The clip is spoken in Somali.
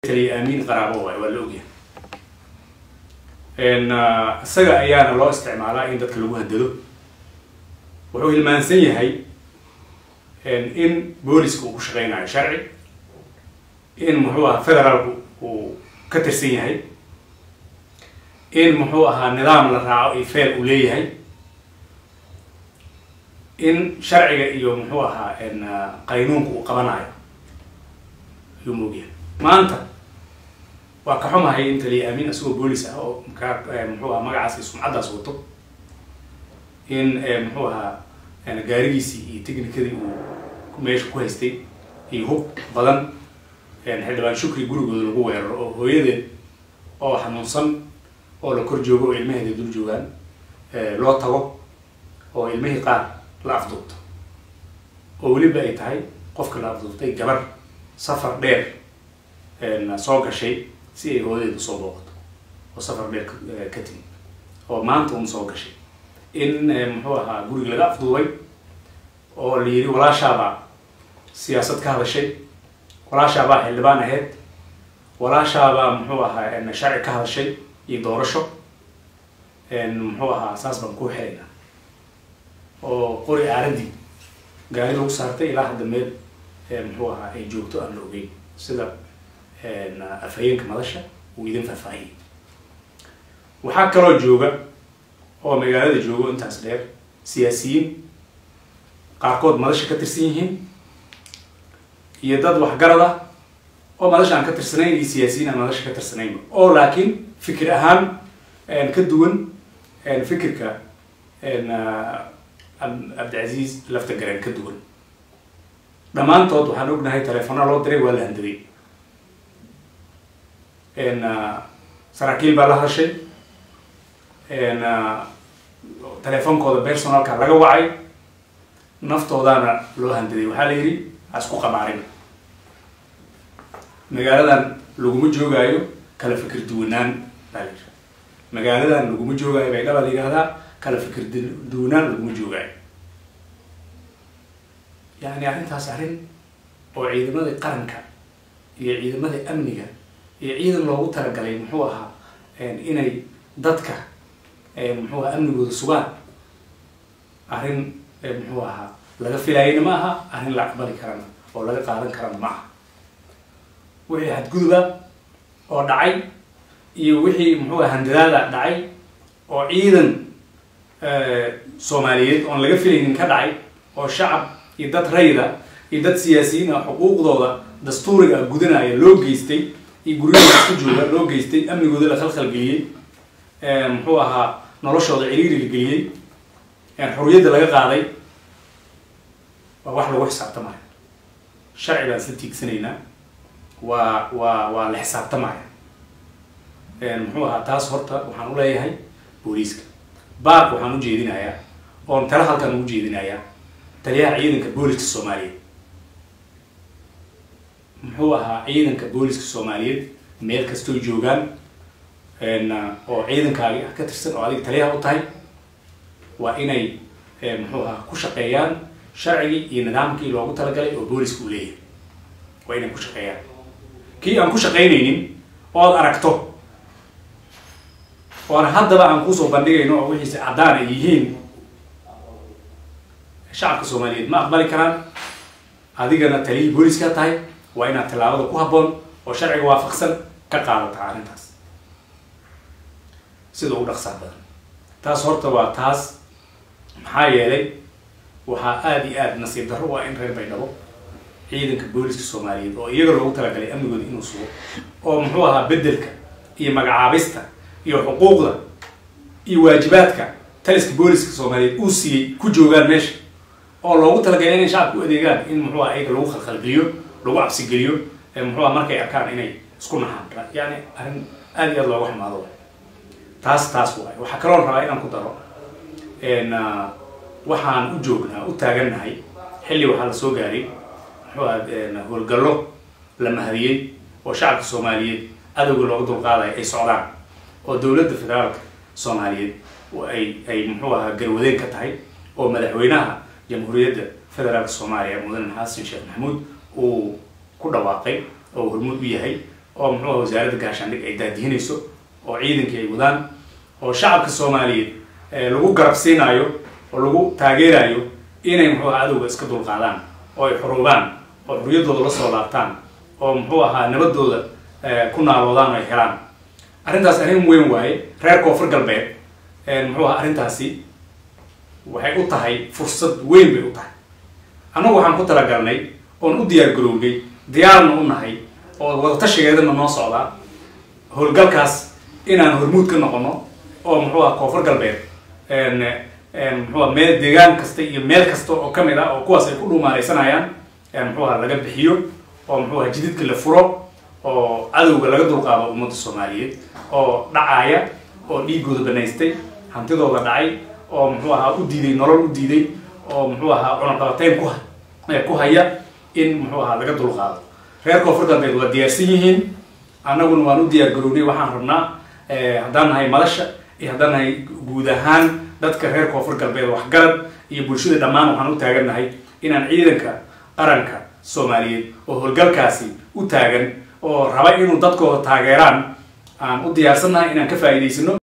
taliya aamiin qaraabo waay waa la ogyahay isaga ayaana loo isticmaalaa in dadka lagu hadado wuxuu hilmaansan yahay in booliska uu ku shaqeynayo sharci in muxuu ahaa federaalku uu ka tirsan yahay in muxuu ahaa nidaam la raaco iyo feel uu leeyahay in sharciga iyo muxuu ahaa qaynuunka uu qabanayo ayuu moogyahay maanta waa ka xumahay in taliya aamin isagoo boolis ah oo mkaa muxuu ahaa magacaas iyo sumcaddaas wato in muxuu ahaa gaarigiisii iyo technicadii uu meesha ku haystay iyo hub badan xildhibaan shukri gurigooda lagu weeraro oo hooyadeed oo xanuunsan oo la kor joogo oo ilmaheeda dul joogaan loo tago oo ilmihii qaar la afduubto oo weliba ay tahay qofka la afduubtay gabar safar dheer soo gashay si ay hooyadeed usoo booqato oo safar dheer ka timi oo maanta un soo gashay in muxuu ahaa guriga laga afduubay oo la yidhi walaashaabaa siyaasad ka hadashay walaashaabaa xildhibaan ahayd walaashaabaa muxuu ahaa sharci ka hadashay iyo doorasho muxuu ahaa saas baan ku xelaynaa oo qori aaradii gaari lagu saartay ilaa hadda meel muxuu ahaa ay joogto aan la ogeyn sida afhayeenka madasha uu idin faahfaahiyay waxaa kaloo jooga oo magaalada joogo intaas dheer siyaasiyiin qaarkood madasha ka tirsan yihiin iyo dad waxgarad ah oo madasha aan ka tirsanayn iyo siyaasiyiin aan madasha ka tirsanayn oo laakiin fikir ahaan ka duwan fikirka cabdicasiis lafta gareen ka duwan dhammaantood waxaan ognahay teleefona loo diray waa la handaday saraakiil baa la hadashay teleefonkooda personalka laga wacay naftoodaana loo handaday waxaa la yidhi ha isku qamaarin magaaladan laguma joogaayo kala fikir duwanaan baa la yidhi magaaladan laguma joogaayo bay dhaba la yidhahdaa kala fikir duwanaan laguma joogaayo yani arrintaas arrin oo ciidamadii qaranka iyo ciidamadii amniga iyo ciidan loogu talagalay muxuu ahaa inay dadka muxuu aha amnigooda sugaan arrin muxuu ahaa laga filaayana ma aha arrin la aqbali karana oo laga qaadan karana ma aha wixii hadguduba oo dhacay iyo wixii muxuu aha handadaada dhacay oo ciidan soomaaliyeed oon laga filaynin ka dhacay oo shacab iyo dad rayda iyo dad siyaasiyiin ah xuquuqdooda dastuuriga ah gudanaya loo geystay iyo guryahooda isku jooga loo geystay amnigooda la khalkhalgeliyey muxuu ahaa noloshooda ciriiri la geliyey xorriyadda laga qaaday waa wax lagu xisaabtamaya sharci baan isla tiigsanaynaa waa waa waa la xisaabtamaya muxuu ahaa taas horta waxaan u leeyahay booliiska baark waxaan u jeedinayaa oon tala halkan ugu jeedinayaa taliyaha ciidanka booliska soomaaliyeed muxuu ahaa ciidanka booliska soomaaliyeed meel kastoo joogaan oo ciidankaagi ah ka tirsan oo adiga taliyaha u tahay waa inay muxuu ahaa ku shaqeeyaan sharcigii iyo nidaamkii loogu talagalay oo booliska uu leeyahay waa inay ku shaqeeyaan kii aan ku shaqaynaynin ood aragto oon haddaba aan kusoo bandhigayno oo wixiise caddaan ay yihiin shacabka soomaaliyeed ma aqbali karaan adigana taliyii booliska tahay waa inaad tallaabada ku habboon oo sharciga waafaqsan ka qaadataa arrintaas sida ugu dhaqsaa badan taas horta waa taas maxaa yeelay waxaa aada iyo aada nasiib darro waa in reer baydhabo ciidanka booliska soomaaliyeed oo iyaga loogu talagalay amnigooda inuu sugo oo muxuu ahaa beddelka iyo magacaabista iyo xuquuqda iyo waajibaadka taliska booliska soomaaliyeed uu siiyey ku joogaan meesha oo loogu talagalay inay shacabka u adeegaan in muxuu aha ayaga lagu khalkhalgeliyo lagu cabsigeliyo muxuu aha markay arkaan inay isku naxaan yani arrin aada iyo aada looga xumaado taas taas waay waxaa kaloon rabaa inaan ku daro waxaan u joognaa u taagannahay xilli waxaa la soo gaaray muxuu aha howlgallo la mahadiyey oo shacabka soomaaliyeed adowga looga dulqaadayo ay socdaan oo dowladda federaalka soomaaliyeed ay ay muxuu ahaa garwadeen ka tahay oo madaxweynaha jamhuuriyadda federaalka soomaaliya mudane xasan sheekh maxamuud uu ku dhawaaqay oo hormuud u yahay oo muxuu aha wasaaradda gaashaandhig ay daadihinayso oo ciidankii ay wadaan oo shacabka soomaaliyeed lagu garabsiinayo oo lagu taageerayo inay muxuu aha cadowga iska dulqaadaan oo ay xuruubaan oo xurriyaddooda la soo laabtaan oo muxuu ahaa nabadooda ku naaloodaan oo ay helaan arrintaas arrin weyn waaye reer koonfur galbeed muxuu aha arrintaasi waxay u tahay fursad weyn bay u tahay annagu waxaan ku talagalnay oon u diyaar garownay diyaarna u nahay oo wadatashigeedana noo socdaa howlgalkaas inaan hormuud ka noqono oo muxuu aha koonfur galbeed muxuua meel deegaan kasta iyo meel kasta oo kamid ah oo kuwaas ay ku dhuumaaleysanayaan muxuu aha laga bixiyo oo muxuu aha jididka la furo oo cadowga laga dulqaado ummadda soomaaliyeed oo dhacaaya oo dhiigooda banaystay hantidooda dhacay oo muxuu ahaa u diiday nolol u diiday oo muxuu ahaa cunaqabateyn ku ku haya in muxuu ahaa laga dulqaado reer koonfur galbeed waa diyaarsan yihiin annaguna waan u diyaar garownay waxaan rabnaa haddaan nahay madasha iyo haddaan nahay guud ahaan dadka reer koonfur galbeed waxgarad iyo bulshada dhammaan waxaan u taagannahay inaan ciidanka qaranka soomaaliyeed oo howlgalkaasi u taagan oo raba inuu dadkooda taageeraan aan u diyaarsannahay inaan ka faa'iidaysano